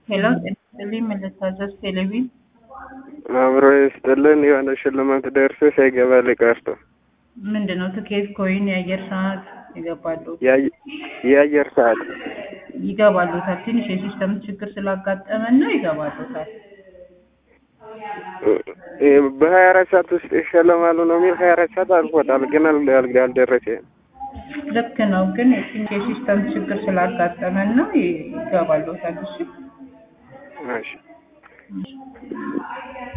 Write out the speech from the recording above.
ሄሎ ጤና ይስጥልኝ ምን ልታዘዝ? ቴሌቪዥን አብሮ ይስጥልን። የሆነ ሽልማት ደርሶ ሳይገባ ቀርቶ ምንድን ነው? ትኬት፣ ኮይን፣ የአየር ሰዓት ይገባሉ የአየር ሰዓት ይገባሉታል። ትንሽ የሲስተም ችግር ስላጋጠመን ነው ይገባሉታል። በሀያ አራት ሰዓት ውስጥ ይሸለማሉ ነው የሚል ሀያ አራት ሰዓት አልፎታል፣ ግን አል- አል- አልደረሰም። ልክ ነው፣ ግን ትንሽ የሲስተም ችግር ስላጋጠመን ነው ይገባሉታል። እሺ እሺ